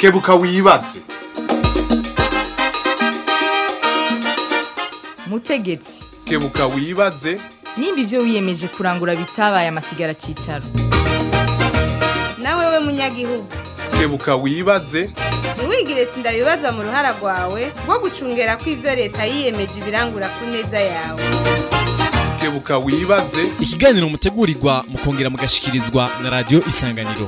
kebuka wibaze mutegetsi kebuka wibaze nimba ibyo wiyemeje kurangura bitabaye amasigara cyicaro nawe we munyagihugu kebuka wibaze ntiwigire sindabibazwa mu ruhara rwawe rwo gucungera ko ibyo leta yiyemeje ibirangura ku neza yawe kebuka wibaze ikiganiro mutegurirwa mukongera mugashikirizwa na radio isanganiro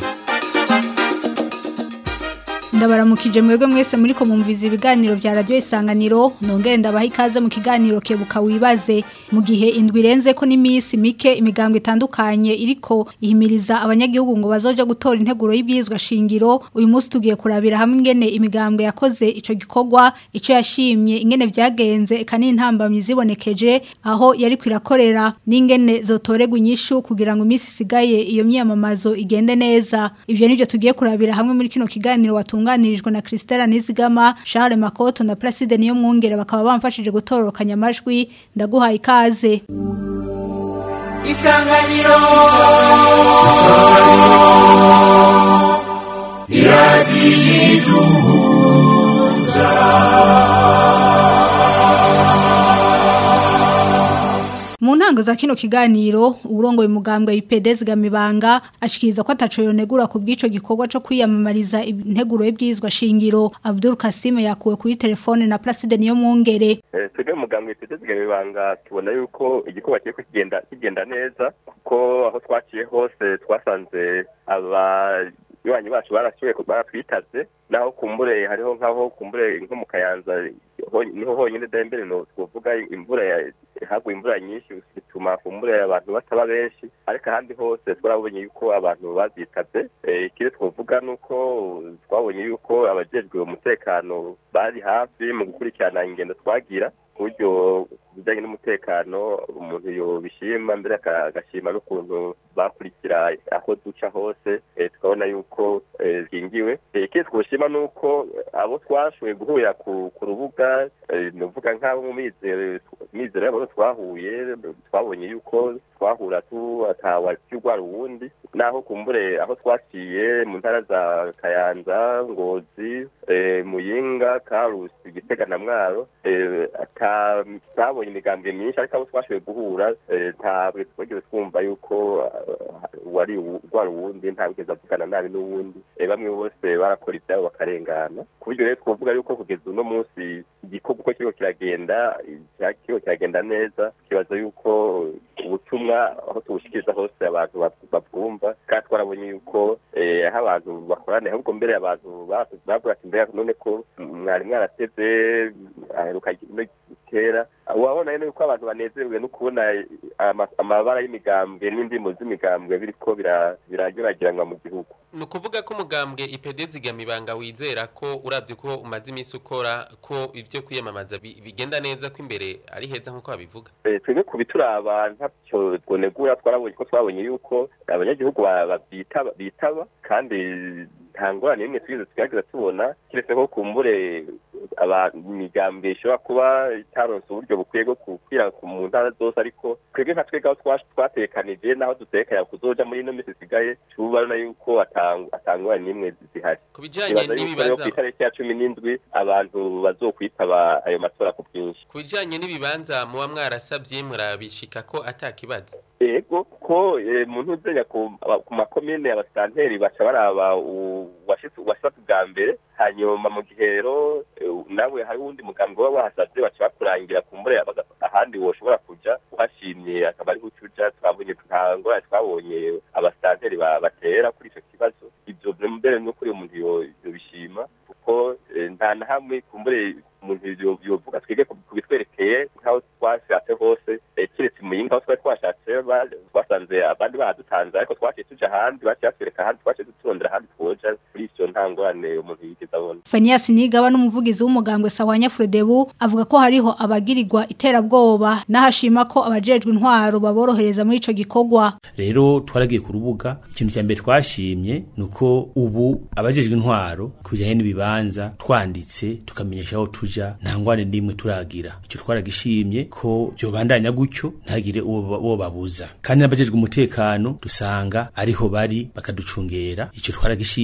ndabaramukije mwebwe mwese muri ko mumviza ibiganiro vya radio isanganiro nongere ndabaha ikaze mu kiganiro kebuka wibaze mu gihe indwi irenze ko n'imisi mike imigambwe itandukanye iriko ihimiriza abanyagihugu ngo bazoja gutora integuro y'ibwizwa shingiro uyu munsi tugiye kurabira hamwe ingene imigambwe yakoze ico gikorwa ico yashimye ingene vyagenze eka n'intambamyi zibonekeje aho yari kwirakorera n'ingene zotoregwa inyishu kugira ngo imisi isigaye iyo myamamazo igende neza ivyo nivyo tugiye kurabira hamwe muri kino kiganiro watunganirijwe na Christella Nizigama Charles Makoto na Placide niyo mwungere bakaba bamfashije gutororokanya amajwi ndaguhaye ikaze isanganiro Mu ntango za kino kiganiro urongoye umugambwe IPD zigamibanga ashikiriza ko ataco yonegura ku bw'ico gikorwa co kwiyamamariza integuro y'ibwizwa shingiro Abdul Kasim yakuwe kuri telefone na Placide niyo mwungere twebwe muganga witeze ibanga tubona yuko igikorwa kiriko kigenda kigenda neza kuko aho twaciye hose twasanze abanywanyi bacu barashoboye baratwitaze naho kumbure hariho nk'aho kumbure nko mu kayanza niho honyine dembere no twovuga imvura haguye imvura nyinshi bituma kumbure abantu bataba benshi ariko ahandi hose twarabonye yuko abantu bazitabye ikindi twovuga nuko twabonye yuko abajejwe umutekano bari hafi mu gukurikirana ingendo twagira buryo bijyanye n'umutekano umuntu yobishima mbere agashima n'ukuntu bakurikira aho duca hose tukabona yuko zingiwe ikindi twoshima ni uko abo twashoboye guhurira ku rubuga nuvuga nk'abo mu mizero y'abo twahuye twabonye yuko twahura atawacyurwara uwundi naho kumbure aho twaciye mu ntara za kayanza ngozi muyinga karusi gitega na mwaro twabonye imigambwe myinshi ariko abo twashoboye guhura ntabwo twigeze twumva yuko wari urwara uwundi ntabwigeze avugana nabi n'uwundi bamwe bose barakora ibyabo bakarengana ku buryo rero twavuga yuko kugeza uno munsi igikorwa uko kiriko kiragenda kiriko kiragenda neza kibaza yuko ubutumwa aho tubushikiriza hose abantu babwumva kandi twarabonye yuko aho abantu bakoraniye ahubwo mbere abantu bavuga ati mbere none ko mwari mwarateze aheruka kera wabona rero yuko abantu banezerewe no kubona amabara y'imigambwe n'indimo z'imigambwe biriko biranyuragiranwa mu gihugu ni ukuvuga ko umugambwe ipede zigamibanga wizera ko urabye ko umaze iminsi ukora ko ibyo kwiyamamaza bigenda neza ko imbere ari heza nk'uko babivuga twebwe ku bituraba ntacyo twonegura twarabonye ko twabonye yuko abanyagihugu bitaba kandi nta ngorane n'imwe twigeze tugerageza tubona keretse ko kumbure imigambwe ishobora kuba itaronse uburyo bukwiye bwo kukwira mu ntara zose ariko twebwe nka twebwe aho twatekanije n'aho dutekanya kuzoja muri ino minsi isigaye tubona yuko atangorane n'imwe zihari ku bijanye n'ibibanza ku itariki ya cumi n'indwi abantu bazokwitaba ayo matora ku bwinshi ku bijanye n'ibibanza muba mwarasabye murabishika ko atakibazo ego ko muntu uzenya ku makomine abasanteri baca baraba uwashitse bwa mbere hanyuma mu gihe rero nawe hari uwundi mugambi waba wahasabye baca bakurangira ku mbure ahandi woshobora kuja uhashimye akaba ariho ucuja twabonye nta ngorane twabonye abasanteri batera kuri ico kibazo ivyo mbere n'ukuri umuntu yobishima kuko nta na hamwe kumbure umuntu yovuga twige kubitwerekeye nk'aho twashatse hose kiretse muyinga aho twari twashatse twasanze abandi badutanze ariko twaciye tuja ahandi baciye batwereka ahandi twaciye duturondera ahandi twoja kuri ivyo nta ngorane umuntu yigeze abona Fanias Nigaba n'umuvugizi w'umugambwe Sawanya Fredebu avuga ko hariho abagirirwa iterabwoba n'ahashima ko abajejwe intwaro baborohereza muri ico gikorwa rero twaragiye ku rubuga ikintu cya mbere twashimye nuko ubu abajejwe intwaro kujyanye n'ibibanza twanditse tukamenyesha aho tuja nta ngwane n'imwe turagira icyo twaragishimye ko byobandanya gutyo ntagire uwo babuza kandi n'abajejwe umutekano dusanga ariho bari bakaducungera icyo twaragishimye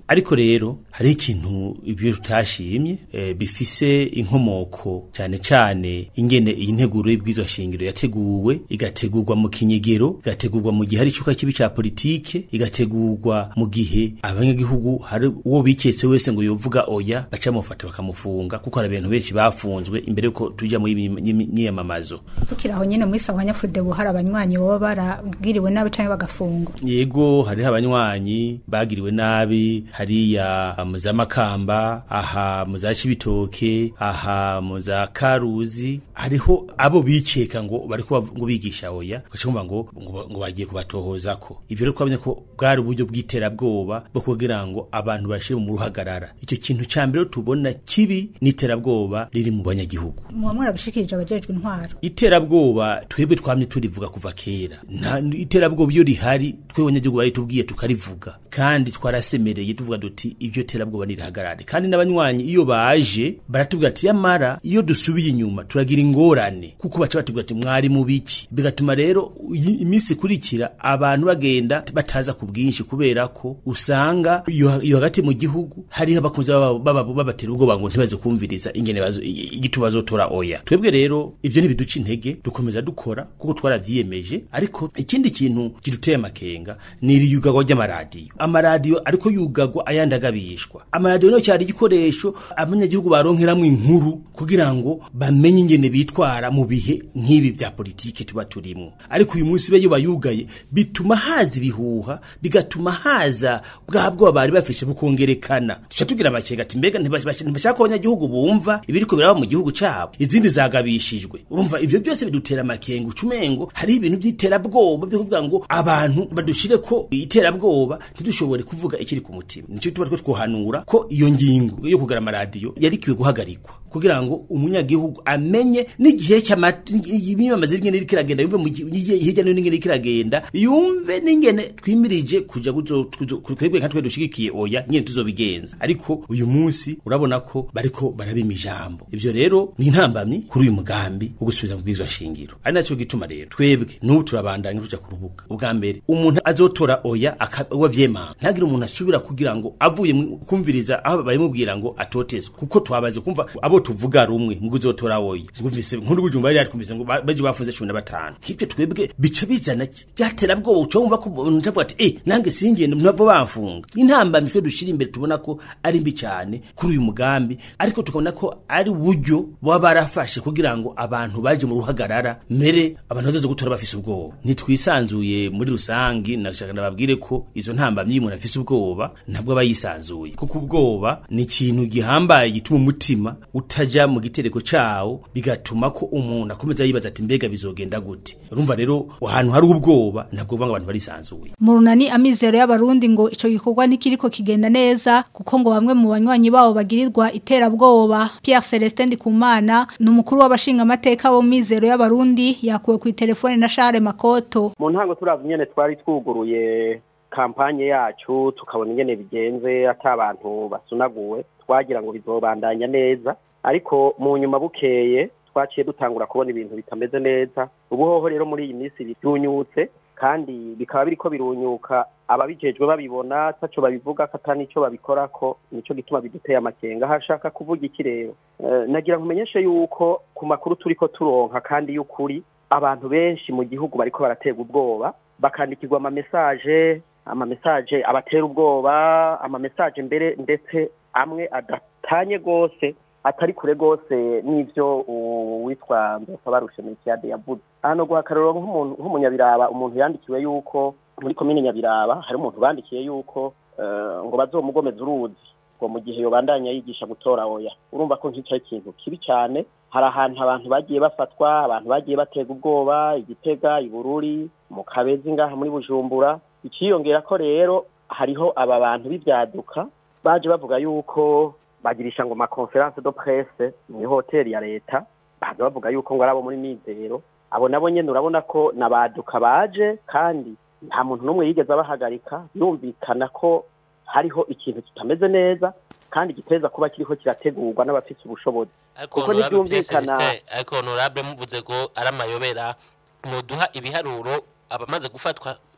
ariko rero hari ikintu ibyo tutashimye eh, bifise inkomoko cyane cyane ingene iyi nteguro y'ibwirizwa shingiro yateguwe igategurwa mu kinyegero igategurwa mu gihe hari icuka kibi ca politike igategurwa mu gihe abanyagihugu hari uwo biketse wese ngo yovuga oya baca mufata bakamufunga kuko hari abantu benshi bafunzwe imbere yuko tuja mu myiyamamazo tukiri aho nyene muri sawa nyafudebu hari abanywanyi baba barabwiriwe nabi canke bagafungwa yego hariho abanywanyi bagiriwe nabi hariya mu za makamba aha mu za cibitoke aha mu za karuzi hariho abo bikeka ngo bariko bav- ngo bigisha oya bacumva ngo ngo ngo bagiye kubatohozako ivyo rero twabonye ko bwari uburyo bw'iterabwoba bwo kugira ngo abantu bashire mu ruhagarara icyo kintu ca mbere tubona kibi n'iterabwoba riri mu banyagihugu muba mwarabishikirije abajejwe intwaro iterabwoba twebwe twamye turivuga kuva kera nta iterabwoba iyo rihari twe abanyagihugu bari tubwiye tukarivuga kandi twarasemereye tuvuga duti ibyo terabwoba nirihagarare kandi n'abanywanyi iyo baje baratubwira ati yamara iyo dusubiye inyuma turagira ingorane kuko baca batubwira ati mwari mu biki bigatuma rero iyi- iminsi ikurikira abantu bagenda bataza ku bwinshi kubera ko usanga iyo iyo hagati mu gihugu hariho abakunzi baba- baba- babatera ubwoba ngo ntibaze kumviriza ingene bazo- i- igituma bazotora oya twebwe rero ibyo ntibiduca intege dukomeza dukora kuko twarabyiyemeje ariko ikindi kintu kiduteye amakenga ni iriyugagwa ry'amaradiyo amaradiyo ariko yugagwa ayandi agabishwa amaradiyo niyo cyari igikoresho abanyagihugu baronkeramwo inkuru kugira ngo bamenye ingene bitwara mu bihe nk'ibi bya politike tuba turimwo ariko uyu munsi be iyo bayugaye bituma haza ibihuha bigatuma haza bwa bwoba bari bafise bukongerekana tuca tugira amakenga ati mbega ntibashaka ntibashaka ko abanyagihugu bumva ibiriko biraba mu gihugu cabo izindi zagabishijwe urumva ibyo byose bidutera amakenga ucumengo hari ibintu by'iterabwoba byo kuvuga ngo abantu badushire ko iterabwoba ntidushobore kuvuga ikiri ku mutima nicyo tuba two twohanura ko iyo ngingo yo kugara amaradiyo yarikiwe guhagarikwa kugira ngo umunyagihugu amenye n'igihe cy'imyamamaza y'ingene iriko iragenda yumve mu gihe hirya no hino ingene iriko iragenda yumve n'ingene twimirije kuja kuzo- kuzo- kwebwe nka twe dushigikiye oya nyene tuzobigenza ariko uyu munsi urabona ko bariko barabima ijambo ivyo rero ni intambamyi kuri uyu mugambi wo gusubiza mu bwirizwa shingiro ari naco gituma rero twebwe n'ubu turabandanya tuja ku rubuga ubwa mbere umuntu azotora oya akawa vyemanga ntagire umuntu asubira kugira ngo avuye mu- kumviriza aho bayimubwira ngo atotezwe kuko twabaze kumva abo tuvuga rumwe ngo uzotora oya ngumvise nkuru bujumba yari twumvise ngo ba- baje bafunze 15 nk'ibyo twebwe bica bizana byatera bwoba uca wumva ko umuntu avuga ati eh nange singende ntavo bamfunga intamba mitwe dushira imbere tubona ko ari mbi cyane kuri uyu mugambi ariko tukabona ko ari uburyo baba barafashe kugira ngo abantu baje mu ruhagarara mere abantu bazoze gutora bafise ubwoba ntitwisanzuye muri rusangi nashaka nababwire ko izo ntambamyi iyo umuntu afise ubwoba ntabwo aba yisanzuye kuko ubwoba ni ikintu gihambaye gituma umutima utaja mu gitereko cawo bigatuma ko umuntu akomeza yibaza ati mbega bizogenda gute urumva rero ahantu hari ubwoba ntabwo uvuga ngo abantu barisanzuye mu runani amizero y'abarundi ngo ico gikorwa ntikiriko kigenda neza kuko ngo bamwe mu banywanyi babo bagirirwa iterabwoba Pierre Celestin Ndikumana ni umukuru w'abashinga amateka bo mu mizero y'abarundi yakuwe ku telefone na Charles Makoto mu ntango turavye nyene twari twuguruye kampanye yacu tukabona ingene bigenze ata abantu basunaguwe twagira ngo bizobandanya neza ariko mu nyuma bukeye twaciye dutangura kubona ibintu bitameze neza ubuhoho rero muri iyi minsi birunyutse kandi bikaba biriko birunyuka ababijejwe babibona taco babivuga kata nico babikorako nico gituma biduteye amakenga hashaka kuvuga iki rero Eh, nagira nkumenyeshe yuko ku makuru turiko turonka kandi y'ukuri abantu benshi mu gihugu bariko baraterwa ubwoba bakandikirwa amamesaje amamesaje abatera ubwoba amamesaje mbere ndetse amwe adatanye gose atari kure gose n'ivyo uwitwa Ndosabarushe Melchiade yavuze hano guha akarorero nk'umuntu nk'umunyabiraba umuntu yandikiwe yuko muri komine Nyabiraba hari umuntu bandikiye yuko eh, ngo bazomugomeza uruzi ngo mu gihe yobandanya yigisha gutora oya urumva ko nk'icyo ari ikintu kibi cyane hari ahantu abantu bagiye bafatwa abantu bagiye batega ubwoba igitega ibururi mu kabezi ngaha muri bujumbura ikiyongera ko rero hariho aba bantu b'ibyaduka baje bavuga yuko bagirisha ngo ma conference de presse muri hoteli ya leta baza bavuga yuko ngo ari abo muri mizero abo nabo nyene urabona ko nabaduka baje kandi nta muntu n'umwe yigeze abahagarika yumvikana ko hariho ikintu kitameze neza kandi giteza kuba kiriko kirategurwa n'abafite ubushobozi ariko kuko honorable ntibyumvikana Celestin, ariko honorable muvuze ko ari amayobera muduha ibiharuro abamaze gufatwa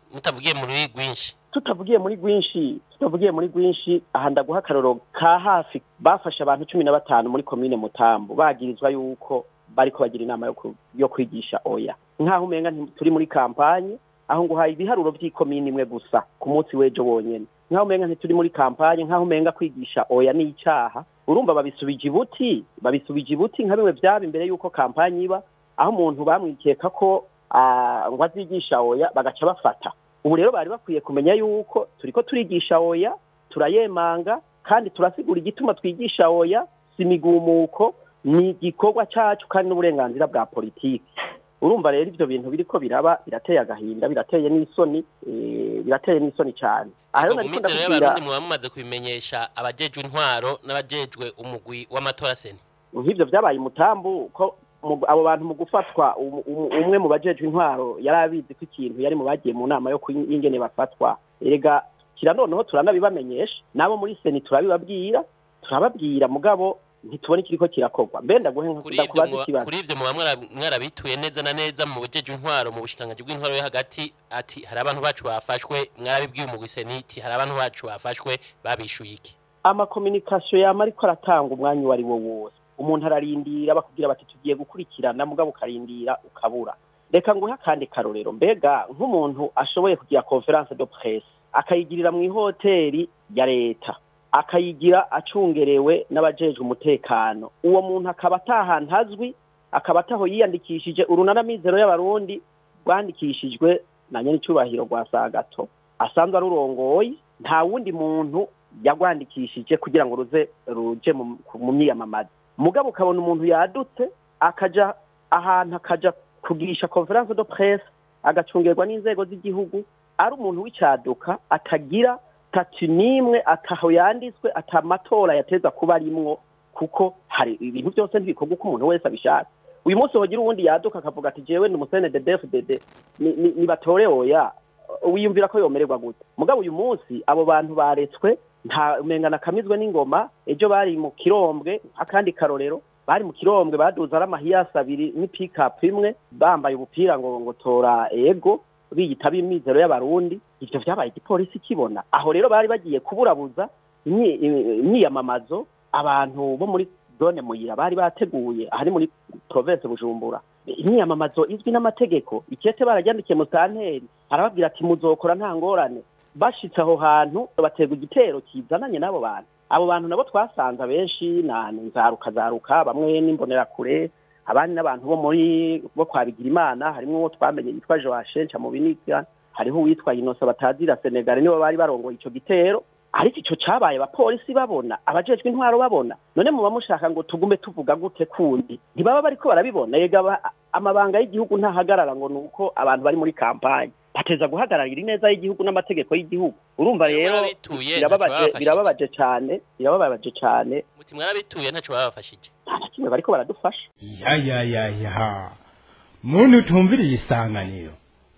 mutavugiye mu ruri rwinshi tutavugiye muri rwinshi tutavugiye muri rwinshi aha ndaguha akaroro ka hafi bafashe abantu cumi na batanu muri komine mutambu bagirizwa yuko bariko bagira inama yo ku- yo kwigisha oya nk'aho umenga nti- turi muri kampanye aho nguhaye ibiharuro vy'ikomine imwe gusa ku munsi w'ejo wonyene nk'aho umenga ntituri muri kampanye nk'aho umenga kwigisha oya ni icaha urumva babisubije ibuti babisubije ibuti nka bimwe vyaba imbere y'uko kampanye iba aho umuntu bamwikeka ko ah, ngo azigisha oya bagaca bafata ubu rero bari bakwiye kumenya yuko turiko turigisha oya turayemanga kandi turasigura igituma twigisha oya si imigumuko ni igikorwa cacu kandi n'uburenganzira bwa politiki urumva rero ivyo bintu biriko biraba birateye agahinda birateye n'isoni eh, birateye n'isoni cane aha rero nariko mumizero ndakubwira y'abarundi muba mumaze kubimenyesha abajejwe intwaro n'abajejwe umugwi w'amatora seni nk'ivyo vyabaye umutambu ko mu- abo bantu mu gufatwa um- um- umwe mu bajejwe intwaro yari abizi ko ikintu yari mu bagiye mu nama yo kwi- y'ingene bafatwa erega kira noneho turanabibamenyesha nabo muri seni turabibabwira turababwira mugabo ntitubone ikiriko kirakorwa mbe ndaguhe nka- kuri ivyo ndakubaza muba- ikibazo kuri ivyo muba mwara- mwarabituye neza na neza mu bujejwe intwaro mu bushikiranganji bw'intwaro yo hagati ati hari abantu bacu bafashwe mwarabibwiye umugwi seniti hari abantu bacu bafashwe babishuye iki amakominikasiyo yama ariko aratanga umwanya uwo ari wo wose umuntu ararindira bakubwira bati tugiye gukurikirana mugabo ukarindira ukabura reka nguhe akandi karorero mbega nk'umuntu ashoboye kugira conference de presse akayigirira mu ihoteli ya leta akayigira acungerewe n'abajejwe umutekano uwo muntu akaba atahantu azwi akaba ataho yiyandikishije urunana mizero y'abarundi rwandikishijwe na nyenicubahiro rwa sagato asanzwe arurongoye nta wundi muntu yagwandikishije kugira ngo ruze ruje mu mu myiyamamaza mugabo ukabona umuntu yadutse akaja ahantu akaja kugirisha conference de presse agacungerwa n'inzego z'igihugu ari umuntu w'icaduka atagira tatu n'imwe ataho yanditswe atamatora yateza kuba arimwo kuko hari ibintu byose ntibikorwa uko umuntu wese abishaka uyu munsi hogira uwundi yaduka akavuga ati jewe ni umusene de dfdd ni- ni- nibatore oya wiyumvira ko yomererwa gute mugabo uyu munsi abo bantu baretswe nta umengana kamizwe n'ingoma ejo bari mu kirombwe akandi karorero bari mu kirombwe baduza ari amahiyasi abiri n'ipikapu imwe bambaye ubupira ngo ngo tora ego biyita b'imizero y'abarundi ivyo vyabaye igipolisi kibona aho rero bari bagiye kuburabuza imyi- imyiyamamazo abantu bo muri zone muyira bari bateguye ahari muri province bujumbura imyiyamamazo izwi n'amategeko ikete barajyandikiye mu santeri arababwira ati muzokora nta ngorane bashitse aho hantu baterwa igitero kizananye n'abo bantu abo bantu nabo twasanze abenshi na nzaruka zaruka bamwe n'imbonerakure abandi n'abantu bo muri bo kwa Bigirimana harimo uwo twamenye yitwa Joachim Chamubiniga hariho uwitwa Innocent batazira Senegal nibo bari barongoye ico gitero ariko ico cabaye abapolisi babona abajejwe intwaro babona none muba mushaka ngo tugume tuvuga gute kundi ntibaba bariko barabibona yega aba- amabanga y'igihugu ntahagarara ngo nuko abantu bari muri kampanye bateza guhagararira ineza y'igihugu n'amategeko y'igihugu urumva rero mwarabituye, birababaje ntaco babafashije. birababaje cane birababaje cane muti mwarabituye ntaco babafashije nta na kimwe bariko baradufasha ya ya ya ya muntu utumviriye isanganiro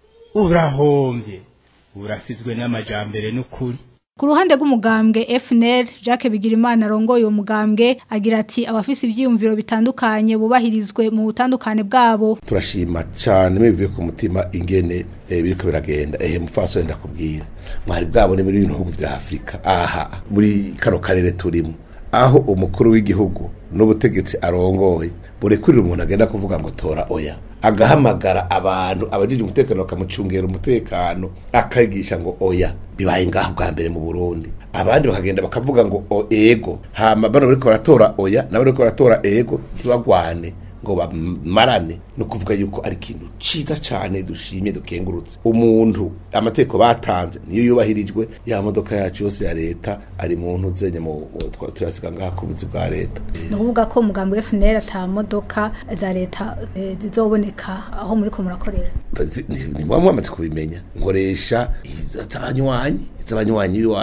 urahombye urasizwe n'amajambere n'ukuri Ku ruhande rw'umugambwe FNL Jacques Bigirimana arongoye uwo mugambwe agira ati abafise ivyiyumviro bitandukanye bubahirizwe mu butandukane bwabo turashima cyane bivuye ku mutima ingene eh, biriko biragenda ehe mupfaso wenda kubwira mwari bwabone muri bino bihugu vya afurika aha muri kano karere turimo aho umukuru w'igihugu n'ubutegetsi arongoye burekurira umuntu agenda kuvuga ngo tora oya agahamagara abantu abajije umutekano bakamucungera umutekano akayigisha ngo oya bibaye ngaho bwa mbere mu Burundi abandi bakagenda bakavuga ngo o ego hama bano bariko baratora oya nabo bariko baratora ego ntibagwane ngo bamarane no kuvuga yuko ari ikintu ciza cyane dushimye dukengurutse umuntu amategeko batanze niyo yubahirijwe ya modoka yacu yose ya leta ari mu ntuzenye mu mu- turasiga ngaha ku buzi bwa leta ni ukuvuga ko umugambwe FNL ata modoka za leta eh, zizoboneka aho muri ko murakorera Bazi- ni ni muba mwamaze kubimenya nkoresha iz'abanywanyi iz'abanywanyi b'iwanje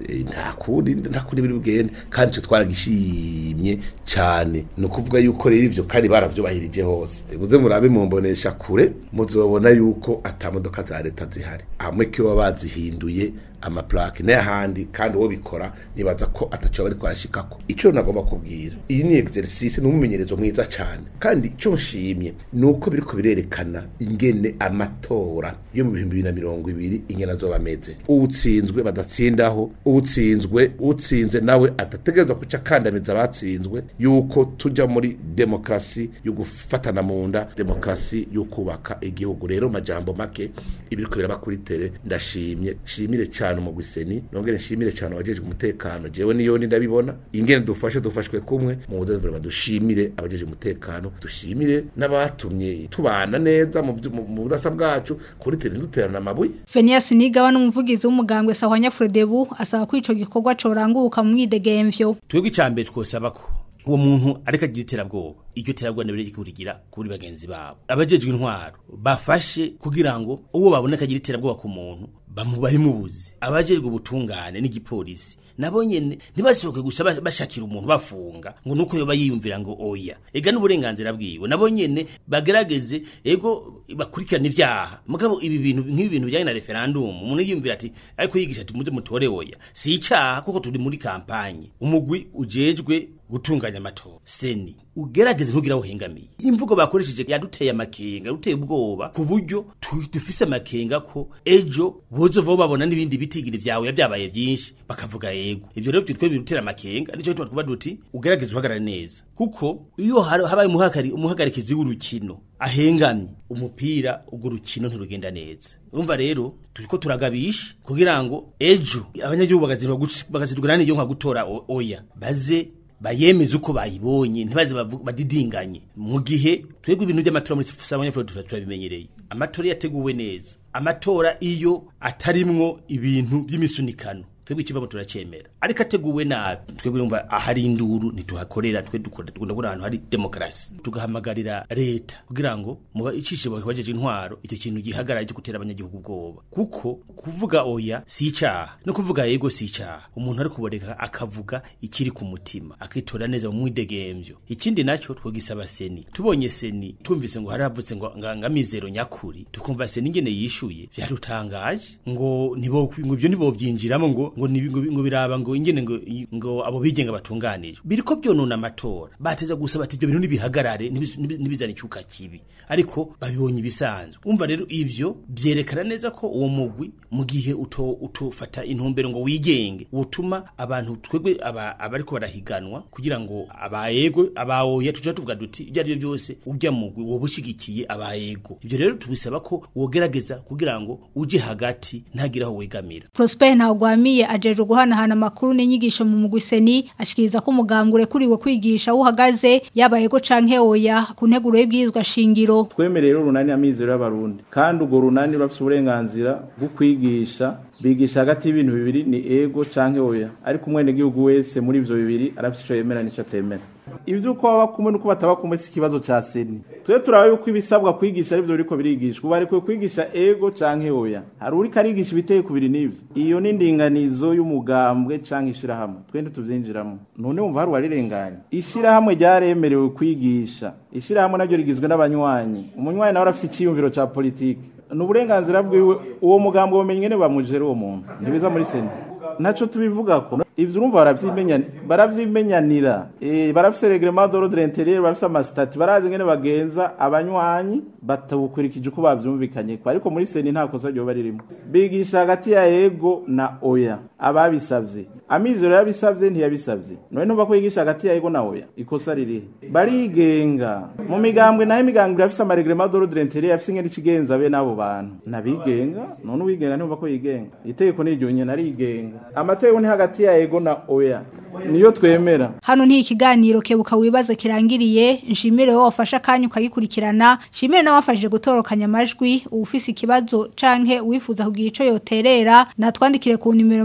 eh, nta kundi nta kundi biri bugende kandi twe twaragishimye cyane ni ukuvuga yuko rero ivyo kandi baravyubahirije hose buze murabe mumbonesha kure muzobona yuko ata modoka za leta zihari amwe kiba bazihinduye amaplake n'ahandi kandi uwo bikora nibaza ko ataco bari kwarashikako ico nagomba kubwira iyi ni exercice ni umumenyerezo mwiza cyane kandi ico nshimye nuko biriko birerekana ingene amatora yo mu bihumbi bibiri na mirongo ibiri ingene azoba ameze uwutsinzwe badatsindaho uwutsinzwe utsinze nawe adategerezwa kuca akandamiza abatsinzwe yuko tuja muri demokrasi yo gufatana mu nda demokrasi yo kubaka igihugu rero majambo make ibiriko biraba kuri tere ndashimye shimire cyane umugwiseni nongere nshimire cyane abajejwe umutekano jewe niyo ndi ndabibona ingene dufashe dufashwe kumwe mu budazzle dushimire abajeje umutekano dushimire n'abatumye tubana neza mu vyu- mu mu budasa bwacu kuri tere duterana amabuye Fenias Nigaba n'umuvugizi w'umugambwe Sahwanya Frodebu asaba ko ico gikorwa coranguruka mu mwidegemvyo. twebwe icambere twosaba ko uwo muntu ariko agira iterabwoba iryo terabwoba nabire rikurigira kuri bagenzi babo abajejwe intwaro bafashe kugira ngo uwo baboneka agira iterabwoba ku muntu bamubahimubuze abajejwe ubutungane n'igipolisi nabo nyene ntibasohoke gusa ba- bashakira umuntu bafunga ngo nuko yoba yiyumvira ngo oya ega n'uburenganzira bwiwe nabo nyene bagerageze ego bakurikirana ivyaha mugabo ibi bintu nk'ibi bintu bijanye na referendum umuntu yiyumvira ati ariko yigisha ati muze mutore oya si icaha kuko turi muri kampanye umugwi ujejwe gutunganya amatora seni ugerageze ntugira aho uhengamiye imvugo bakoresheje yaduteye amakenga yaduteye ubwoba ku buryo tu- dufise amakenga ko ejo bozova babona n'ibindi bitigiri vyawe byabaye byinshi bakavuga yego ivyo rero twe birutera amakenga nico tuba twuba duti ugerageze uhagarare neza kuko iyo har- habaye umuhagari umuhagarikizi w'urukino ahengamye umupira urwo rukino ntirugenda neza urumva rero turiko turagabisha kugira ngo ejo abanyagihugu bagazirwa bagazirwa n'iyo nka gutora o- oya baze bayemeze uko bayibonye ntibaze bavu- badidinganye mu gihe twebwe ibintu by'amatora muri sabanyafurika turabimenyereye amatora yateguwe neza amatora iyo atarimwo ibintu by'imisunikano twebwe ikivamo turacemera ariko ateguwe nabi twebwe yumva ahari induru ntituhakorera twe dukora dukunda kubona ahantu hari demokarasi tugahamagarira leta kugira ngo muba icishe bajeje intwaro icyo kintu gihagarara cyo gutera abanyagihugu ubwoba kuko kuvuga oya si icaha no kuvuga yego si icaha umuntu ari kuboreka akavuga ikiri ku mutima akitora neza mu mwidegemvyo ikindi naco twogisaba seni tubonye seni tumvise ngo haravutse ngo nga- nga mizero nyakuri tukumva seni ingene yishuye vyarutangaje ngo nibo ngo ibyo nibobyinjiramo ngo ngo nibi- ngo ngo biraba ngo ingene ngo ngo abo bigenga batunganije biriko byonona amatora bateza gusaba ati ibyo bintu nibihagarare nibiz- nibi- nibizana icuka kibi ariko babibonye ibisanzwe umva rero ivyo byerekana neza ko uwo mugwi mu gihe uto utofata intumbero ngo wigenge utuma abantu twebwe aba abariko barahiganwa kugira ngo abayego abawoya tuca tuvuga duti ibyo ari byo byose ujya mugwi woba ushigikiye abayego ibyo rero tubisaba ko wogerageza kugira ngo uje hagati ntagire aho wegamira Prosper Ntagwamiye ajeje guhanahana amakuru n'inyigisho mu mugwiseni ashikiriza ko umugambwe urekuriwe kwigisha uhagaze yabayego canke oya ku nteguro y'ibwirizwa shingiro. twemereye rero urunani amizero y'abarundi kandi urwo runani rurafite uburenganzira bwo kwigisha bigisha hagati y'ibintu bibiri ni ego canke oya ariko umwenegihugu wese muri ivyo bibiri arafite ico yemera n'ico atemera ivy'uko baba kumwe n'uko bataba kumwe si ikibazo ca seni twe turaba yuko ibisabwa kwigisha arivyo biriko birigishwa ubu barekuwe kwigisha ego canke oya hari uriko arigisha ibiteye ku biri n'ivyo iyo ni indinganizo y'umugambwe canke ishirahamwe twe ntituvyinjiramo none wumva hari uwarirenganya ishirahamwe ryaremerewe kwigisha ishirahamwe naryo rigizwe n'abanywanyi umunywanyi nawe arafise iciyumviro ca politike ni uburenganzira bwiwe uwo mugambwe bumenye ingene bamujere uwo muntu ntibiza muri seni ntaco tubivugako ivyo urumva baravyimenya baravyimenyanira eh barafise reglement d'ordre intérieur barafise amasitati barazi ingene bagenza abanywanyi batabukurikije uko bavyumvikanye ko ariko muri seni nta kosa ryoba ririmo bigisha hagati ya ego na oya ababisavye amizero yabisavye ntiyabisavye none ntumva ko yigisha hagati ya ego na oya ikosa ririhe barigenga mu migambwe naho imigambwe irafise amareglement d'ordre intérieur afise ingene ikigenza be n'abo bantu nabigenga none uwigenga ntumva ko yigenga itegeko niryo nyene arigenga amategeko ni hagati ya ego na oya niyo twemera Hano nti ikiganiro kebuka wibaza kirangiriye nshimire wowe wafasha kanya ukagikurikirana nshimire n'abafashije gutorokanya amajwi ufise ikibazo canke uwifuza kugira ico yoterera natwandikire ku nimero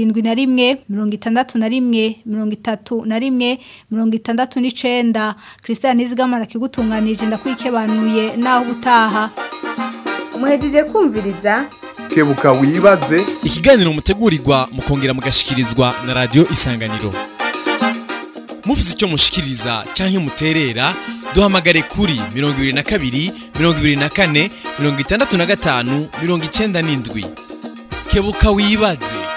71 61 31 39 Christian Nizigamana kigutunganije ndakwikebanuye naho gutaha muhejeje kumviriza kebuka wibaze ikiganiro mutegurirwa mukongera mugashikirizwa na radio isanganiro mufite icyo mushikiriza cyangwa muterera duhamagare kuri mirongo ibiri na kabiri mirongo ibiri na kane mirongo itandatu na gatanu mirongo icyenda n'indwi kebuka wibaze